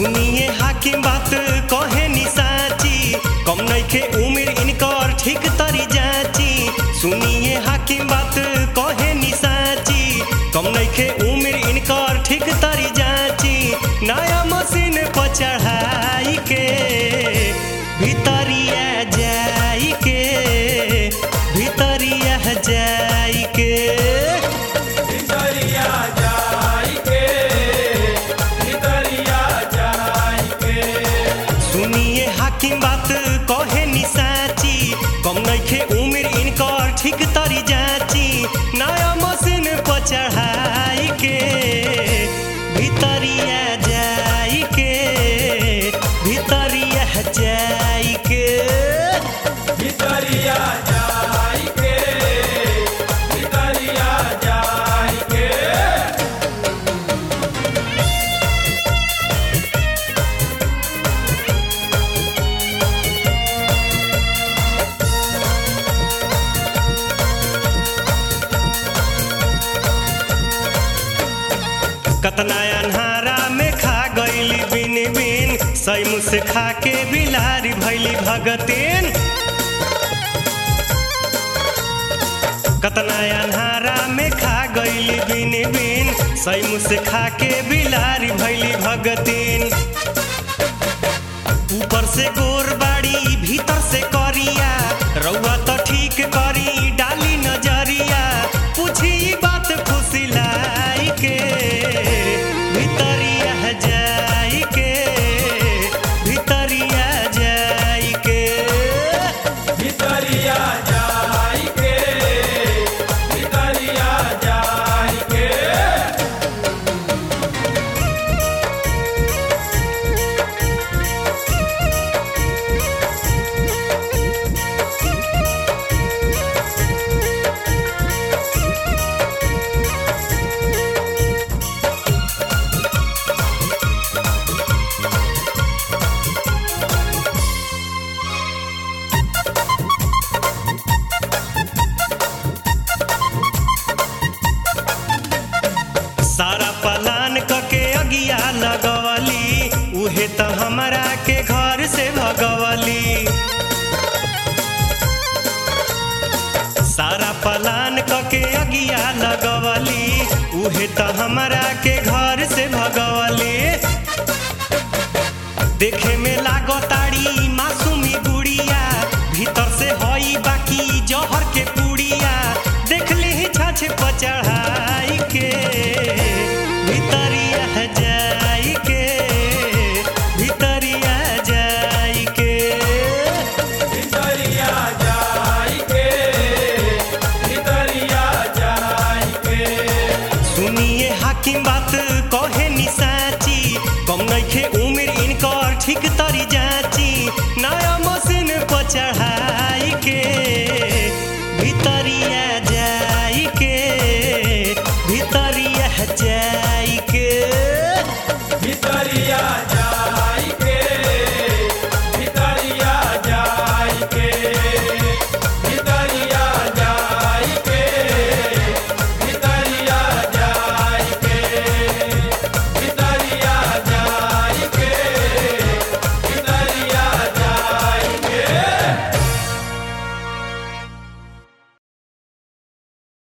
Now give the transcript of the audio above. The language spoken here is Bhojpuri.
सुनिए हाकिम बात कहे नि साची कम नइखे उम्र इनकर ठीक तरी जाची सुनिए हाकिम बात कहे नि साची कम नइखे उम्र इनकर ठीक तरी जाची नया मशीन पर चढ़ाई के भितरिया जाई के भितरिया जाई के भितरिया जाई के भितरिया जाई के सुनिए हाकिम बात कहे नि साची कम नइखे उम्र इनकर ठीक तरी जाची नया मशीन पर चढ़ाई के भितरिया जाई के भितरिया जाई के भितरिया जाई के भितरिया जाई के कतना अन्हारा में खा गईली बिन बिन सैमु से खा के बिलारी भैली भगतीन कतना अन्हारा में खा गईली बिन बिन सैमु से खा के बिलारी भैली भगतीन ऊपर से गोर बाड़ी भीतर से करिया रउआ तो ठीक करी डाली नजरिया पूछी बात फुसिलाई के भितरिया जाई के भितरिया जाई के भितरिया जाई के भितरिया जाई के सारा पलान कके अगिया लगवली उहे त हमरा के घर से भगवली सारा पलान कके अगिया लगवली उहे त हमरा के घर से भगवली देखे में लागताड़ी मासूमी गुड़िया भीतर से हई बाकी जहर के पुड़िया देख ली छाछ पर चढ़ाई के भितरिया जाई के भितरिया जाई के भितरिया जाई के भितरिया जाई के सुनिए हाकिम बात कहे नि साची कम नइखे उम्र इनकर ठीक तरी जाची नया मशीन पर चढ़ाई के भितरिया जाई के भितरिया जाई